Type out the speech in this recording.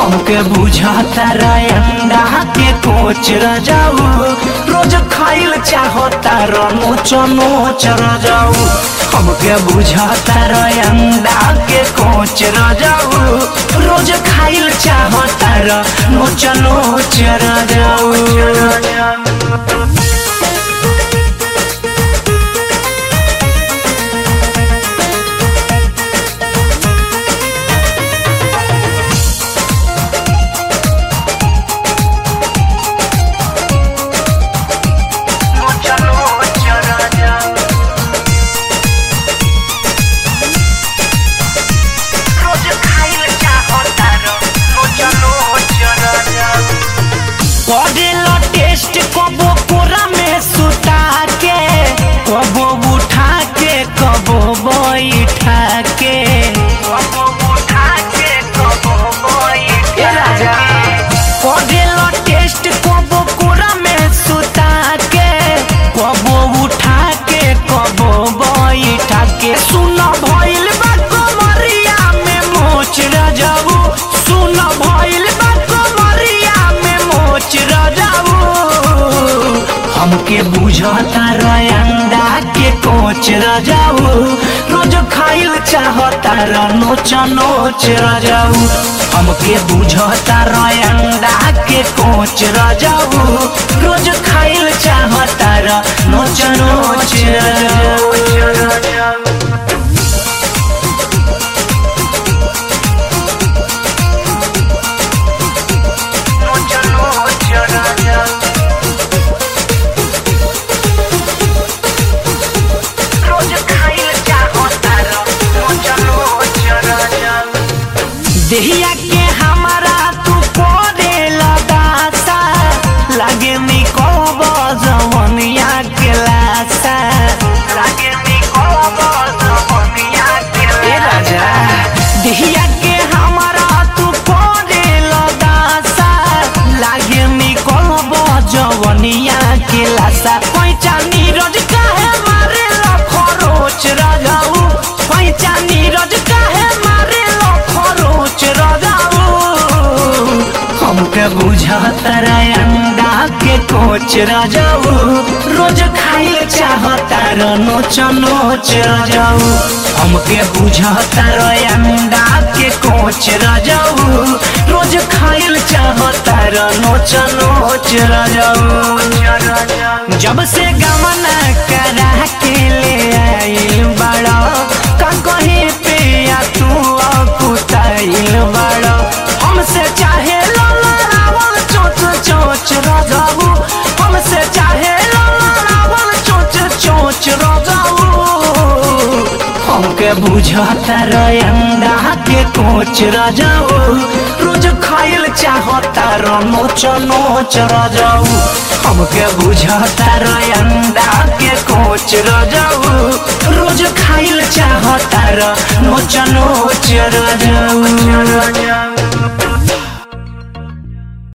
हमके बुझाता अंडा के कोच रजाऊ रोज खाइल चाहता नोच नोच रजाऊ हमके बुझाता अंडा के कोच रजाऊ रोज खाइल चाहता नोच नोच रजाऊ करेला टेस्ट कबो कोरा में सुता के कबो उठा के कबो बैठा के कबो उठा के कबो बैठा के करेला टेस्ट कबो कोरा में सुता के कबो उठा के कबो बैठा के सुन भइल बा कमरिया में मोच रजाऊ सुन भइल बा कमरिया में मोच रजाऊ हमके बुझता अंडा के कोच रजाऊ रोज खाइल चाहता नोच नोच रजाऊ हमके बुझता अंडा के कोच रजाऊ रोज खाइल चाहता नोच नोच रजाऊ देहिया के हमारा तू कोरे लगासा लागे मी कोब जवनिया के लासा लागे मी कोब जवनिया के ए राजा देहिया के हमारा तू कोरे लगासा लागे मी कोब जवनिया के लासा पैचा नीरज काहे मारे ला खरोच राजाऊ पैचा नीरज काहे मारे ला खरोच राजाऊ हमके बुझाता अंडा के कोच राजाऊ रोज खाइल चाहता नोच नोच राजाऊ हमके बुझाता अंडा के कोच राजाऊ रोज खाइल चाहता नोच नोच राजाऊ जब से गमना करा के ले आइल बड़ा का कहीं पे या तू अकुताइल बड़ा हमसे चाहे लड़ावल चोच चोच रजाऊ हमसे चाहे लड़ावल चोच चोच रजाऊ हमके बुझाता अंडा के कोच रजाऊ रोज खाइल चाहता नोच नोच रजाऊ हमके बुझाता अंडा के कोच रजाऊ रोज खाइल चाहता नोच नोच रजाऊ